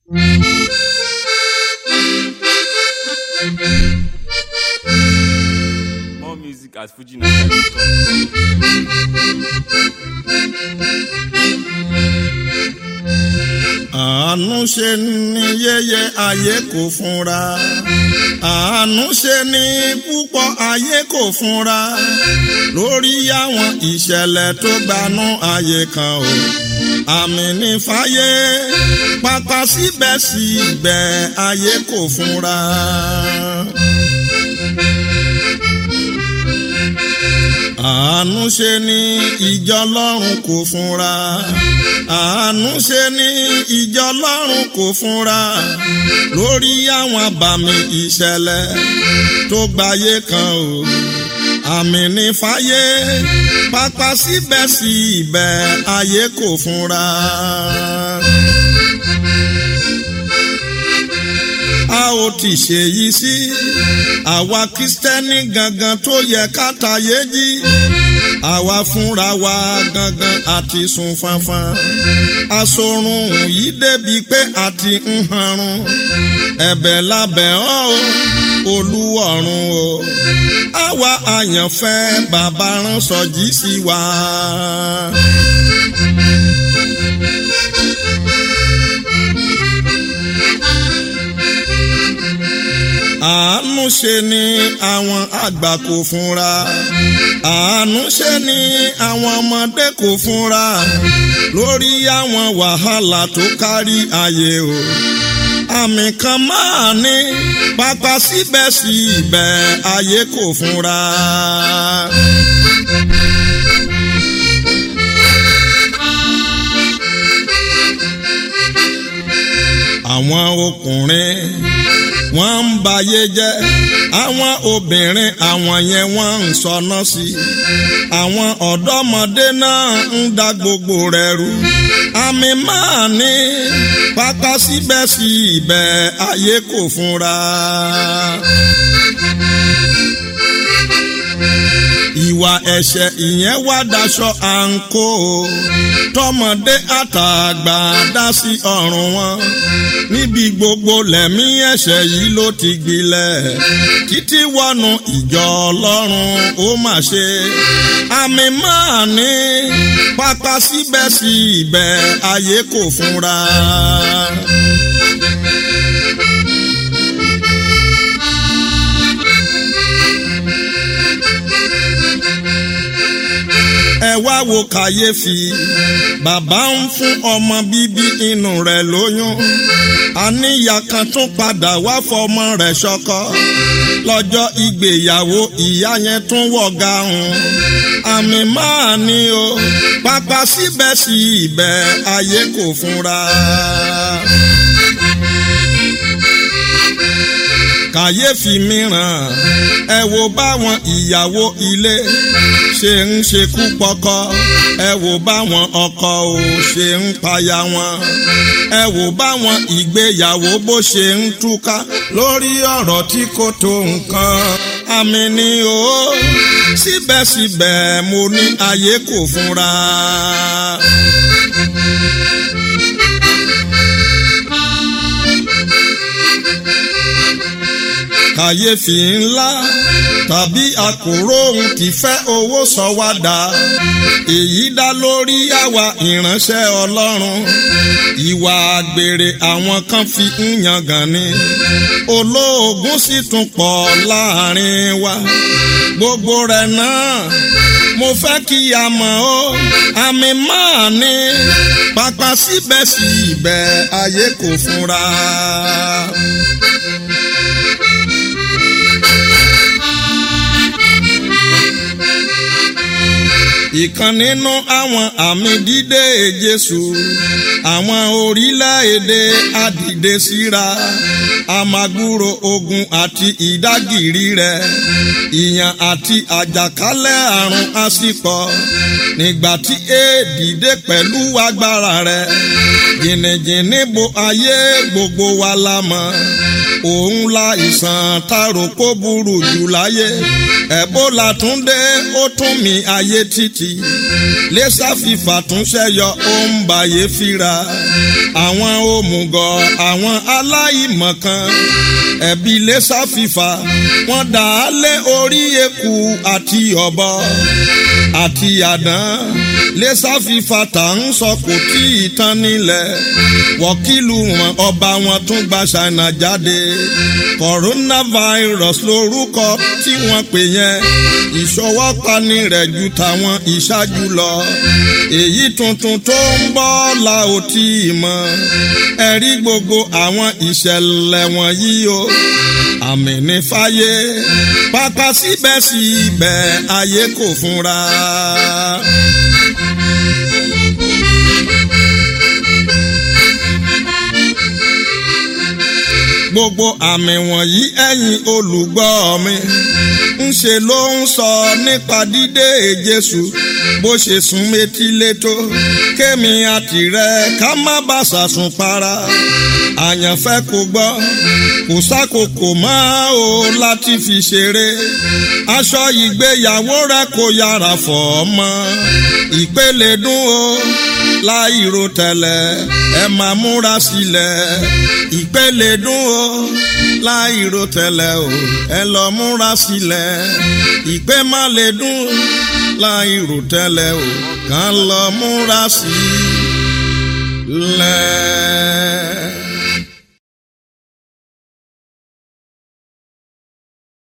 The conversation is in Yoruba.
More music at FujiNigeria.com. àánú ṣe ní yẹyẹ ayé kò fúnra àánú ṣe ní púpọ̀ ayé kò fúnra lórí àwọn ìṣẹ̀lẹ̀ tó gbanú ayé kan o àmì ní fàyè pápá síbẹ̀síbẹ̀ ayé kò fúnra. àánú ṣe ní ìjọ lọ́run kò fúnra àánú ṣe ní ìjọ lọ́run kò fúnra lórí àwọn àbàmì ìṣẹ̀lẹ̀ tó gbayé kan o àmì ní fàyè pápá síbẹ̀síbẹ̀ ayé kò fúnra. a ó ti ṣèyí sí àwa kristẹni gangan tó yẹ ká tayé jí àwa fúnra wa gangan àti sùn fanfan asorun yìí débi pé àti ń hanrun ẹ̀bẹ̀ lábẹ́ ọ́ o olúwọ̀run o àwa àyànfẹ́ bàbá rán sọjí sí wa. àánú ṣe ni àwọn àgbà kò fúnra àánú ṣe ni àwọn ọmọdé kò fúnra lórí àwọn wàhálà tó kárí ayé o àmì kan máa ní pápá síbẹ̀síbẹ̀ ayé kò fúnra. àwọn ọkùnrin wọ́n ń bayé jẹ́ àwọn obìnrin àwọn yẹn wọ́n ń sọnà sí i àwọn ọ̀dọ́mọdé náà ń da gbogbo rẹ̀ rú àmì máa ní pápá síbẹ̀síbẹ̀ ayé kò fúnra. ìwà ẹ̀ṣẹ̀ ìyẹn wá daṣọ àǹkó tọmọdé àtàgbà dá sí ọrùn wọn níbi gbogbo lẹ̀mí ẹ̀ṣẹ̀ yìí ló ti gbilẹ̀ títí wọnú ìjọ ọlọ́run ó mà ṣe àmì máa ní pápá síbẹ̀síbẹ̀ ayé kò fúnra. ẹ wá wo kàyéfì bàbá ń fún ọmọ bíbí inú rẹ̀ lóyún àníyá kan tún padà wá fọmọ rẹ̀ ṣọkọ lọ́jọ́ ìgbéyàwó ìyá yẹn tún wọ̀gá hùn àmì máa ní o pápá síbẹ̀síbẹ̀ ayé kò fúnra. kàyéfì mìíràn ẹ wo báwọn ìyàwó ilé ṣe ń ṣekú pọkọ ẹ wò báwọn ọkọ ò ṣe ń paya wọn ẹ wò báwọn ìgbéyàwó bó ṣe ń túká lórí ọ̀rọ̀ tí kò tó nǹkan àmì ni o síbẹ̀síbẹ̀ mo ní ayé kò fúnra. kàyéfì ńlá tàbí àkòrò òun ti fẹ́ owó sọ wá dà èyí dá lórí àwa ìránṣẹ́ ọlọ́run ìwà àgbèrè àwọn kan fi ń yangàn ni olóògùn sì tún pọ̀ láàrin wa gbogbo rẹ̀ náà mo fẹ́ kí a mọ̀ ó àmì máa ní pápá síbẹ̀síbẹ̀ ayé kò fúnra. ìkan nínú àwọn àmì dídé Jésù àwọn orílẹ̀-èdè àdìde síra amagbúro ogun àti ìdágìrì rẹ̀ ìyàn àti àjàkálẹ̀ àrùn àsìkò nígbà tí éèdì dé pẹ̀lú agbára rẹ̀ jìnnìjìnnì bo ayé gbogbo wa la mọ̀ òun la ìsàn taro kó burú jù láyé ẹ̀bólà tún dé ó tún mi ayé títì lẹ́sà fífà tún ṣẹ́yọ ó ń bàyè fira àwọn òmùgọ̀ àwọn aláìmọ̀kan ẹ̀bí lẹ́sà fífà wọ́n dà á lé orí eku àti ọ̀bọ àti àdán lẹ́sà fífà tà ń sọ kò tí ì tán nílẹ̀ wọ́kìlù wọn ọba wọn tún gba ṣáínà jáde coronavirus lórúkọ tí wọ́n pè yẹn ìṣọwọ́pani rẹ̀ ju tàwọn ìṣáájú lọ èyí tuntun tó ń bọ̀ la ò tí ì mọ̀ ẹ̀rí gbogbo àwọn ìṣẹ̀lẹ̀ wọ̀nyí o àmì ní fáyé pápá síbẹ̀síbẹ̀ ayé kò fúnra. gbogbo àmì wọ̀nyí ẹ̀yin olùgbọ́ mi ń ṣe ló ń sọ nípa dídé Jésù bó ṣe sún métí létó kémi àtìrẹ ká má bá ṣàsùn para àyànfẹ́ kò gbọ́ kò sákòókò mọ́ o láti fi ṣeré aṣọ ìgbéyàwó rẹ kò yára fọ̀ ọ́ mọ́ ìpele dún o láìro tẹ́lẹ̀ ẹ máa múra sílẹ̀ ìpele dún o láìro tẹ́lẹ̀ o ẹ lọ múra sílẹ̀ ìpè má lè dún láìro tẹ́lẹ̀ o kàn lọ múra sílẹ̀.